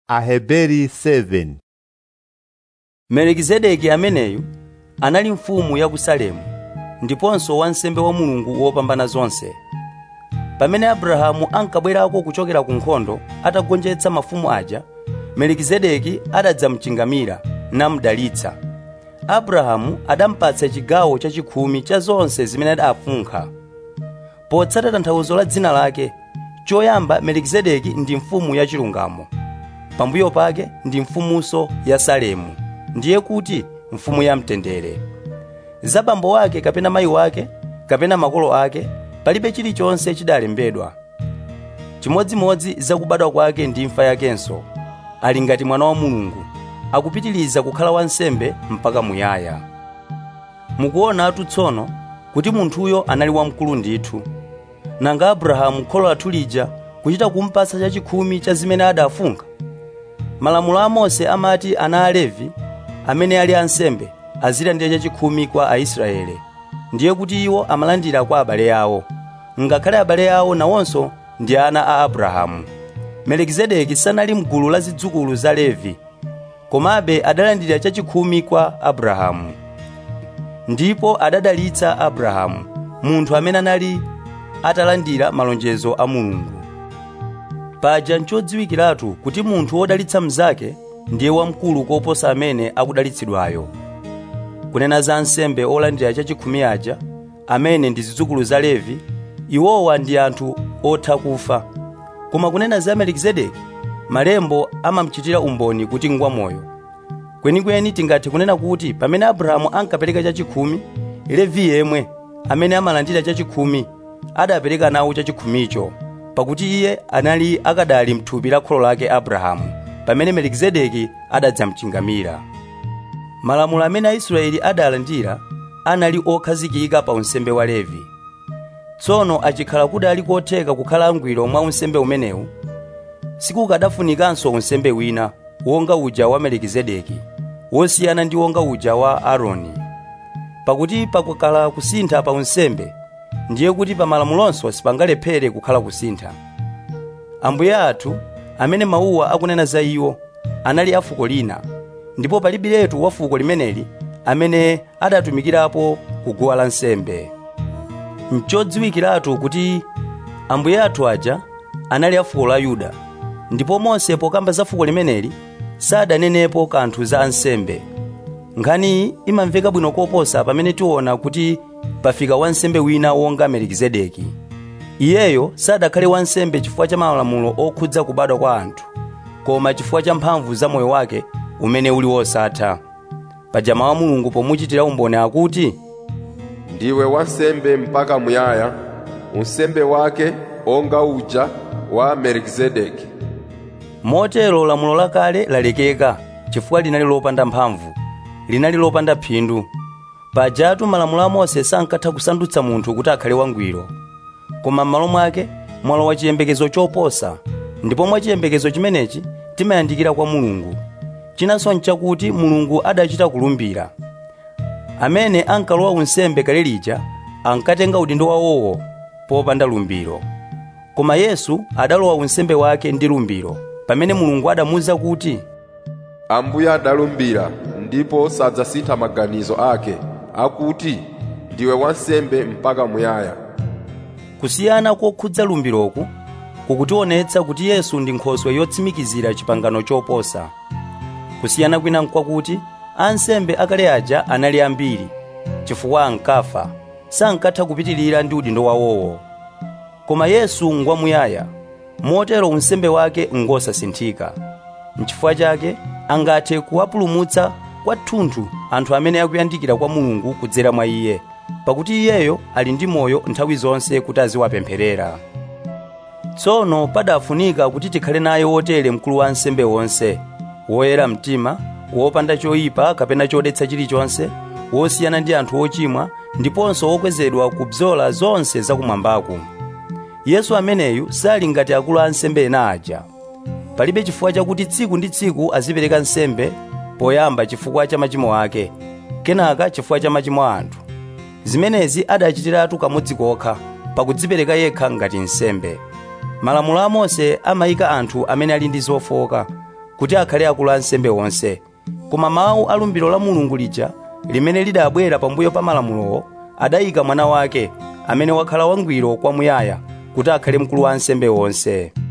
Aheberi 7 melikizedeki ameneyu anali mfumu ya ku salemu ndiponso wansembe wa mulungu wopambana zonse pamene abrahamu ankabwerako kuchokera ku nkhondo atagonjetsa mafumu aja melikizedeki adadzamchingamira namudalitsa abrahamu adampatsa chigawo chachikhumi cha zonse zimene adafunkha potsata tanthauzo la dzina lake choyamba melikizedeki ndi mfumu yachilungamo pambuyo pake ndi mfumunso ya salemu ndiye kuti mfumu ya mtendere za bambo wake kapena mayi wake kapena makolo ake palibe chilichonse chidalembedwa chimodzimodzi za kubadwa kwake ndi imfa yakenso ali ngati mwana wa mulungu akupitiliza kukhala wansembe mpaka muyaya mukuonatu tsono kuti munthuyo anali wamkulu ndithu nanga abrahamu kholo lathu lija kuchita kumpatsa chachikhumi cha zimene adafunkha malamulo a mose amati ana a levi amene ali ansembe azilandira chachikhumi kwa aisraele ndiye kuti iwo amalandira kwa abale awo ngakhale abale awo nawonso ndi ana a abrahamu melikizedeki sanali mgulu la zidzukulu za levi komabe adalandira chachikhumi kwa abrahamu ndipo adadalitsa abrahamu munthu amene anali atalandira malonjezo a mulungu paja nchodziwikiratu kuti munthu wodalitsa mnzake ndiye wamkulu koposa amene akudalitsidwayo kunena za ansembe olandira chachikhumi aja amene ndi zidzukulu za levi iwowa ndi anthu otha kufa koma kunena za melikizedeki malembo amamuchitira umboni kuti ngwamoyo kwenikweni tingathe kunena kuti pamene abrahamu ankapereka chachikhumi levi yemwe amene amalandira chachikhumi adapereka nawo chachikhumicho pakuti iye anali akadali mthupi la kholo lake abrahamu pamene melikizedeki adadzamchingamira malamulo amene aisraeli adalandira anali okhazikika pa unsembe wa levi tsono achikhala kuti ali kotheka kukhala angwiro mwa unsembe umenewu sikukadafunikanso unsembe wina wonga uja wa melikizedeki wosiyana ndi wonga uja wa aaroni pakuti pakukhala kusintha pa unsembe ndiye kuti pa malamulonso sipangalephere kukhala kusintha ambuye athu amene mawuwa akunena za iwo anali a fuko lina ndipo palibiretu wa fuko limeneli amene adatumikirapo kuguwa lansembe nchodziwikiratu kuti ambuye athu aja anali a fuko la yuda ndipo mose pokamba za fuko limeneli sadanenepo kanthu za ansembe nkhaniyi imamveka bwino koposa pamene tiona kuti pafika wansembe wina wonga melikizedeki iyeyo sadakhale wansembe chifukwa cha malamulo okhudza kubadwa kwa anthu koma chifukwa cha mphamvu za moyo wake umene uli wosatha paja mawu a mulungu pomuchitira umboni akuti ndiwe wansembe mpaka muyaya unsembe wake onga uja wa melikizedeki motero lamulo lakale lalekeka chifukwa linali lopanda mphamvu linali lopanda phindu pajatu malamulo a mose sankatha kusandutsa munthu kuti akhale wangwiro koma m'malo mwake mwalowa chiyembekezo choposa ndipo mwa chiyembekezo chimenechi timayandikira kwa mulungu chinanso nchakuti mulungu adachita kulumbira amene ankalowa unsembe kale lija ankatenga udindo wawowo popanda lumbiro koma yesu adalowa unsembe wake ndi lumbiro pamene mulungu adamuwuza kuti ambuye adalumbira ndipo sadzasintha maganizo ake akuti ndiwe wansembe mpaka muyaya kusiyana kokhudza lumbiroku kukutionetsa kuti yesu ndi nkhoswe yotsimikizira chipangano choposa kusiyana kwina nkwakuti ansembe akale aja anali ambiri chifukwa ankafa sankatha kupitirira ndi udindo wawowo koma yesu ngwamuyaya motero unsembe wake ngosasinthika nchifukwa chake angathe kuwapulumutsa kwathunthu anthu amene akuyandikira kwa mulungu kudzera mwa iye pakuti iyeyo ali ndi moyo nthawi zonse kuti aziwapempherera tsono padafunika kuti tikhale naye wotere mkulu wa ansembe wonse woyera mtima wopanda choyipa kapena chodetsa chilichonse wosiyana ndi anthu ochimwa ndiponso wokwezedwa kubzola zonse zakumwambaku yesu ameneyu sali ngati akulu a ansembe ena aja palibe chifukwa chakuti tsiku ndi tsiku azipereka nsembe poyamba chifukwa cha machimo ake kenaka chifukwa cha machimo a anthu zimenezi adachitiratu kamodzi kokha pakudzipereka yekha ngati nsembe malamulo a mose amayika anthu amene ali ndi zofowoka kuti akhale akulu a ansembe onse koma mawu a lumbiro la mulungu lija limene lidabwera pambuyo pa malamulowo adayika mwana wake amene wakhala wangwiro kwamuyaya kuti akhale mkulu wa ansembe onse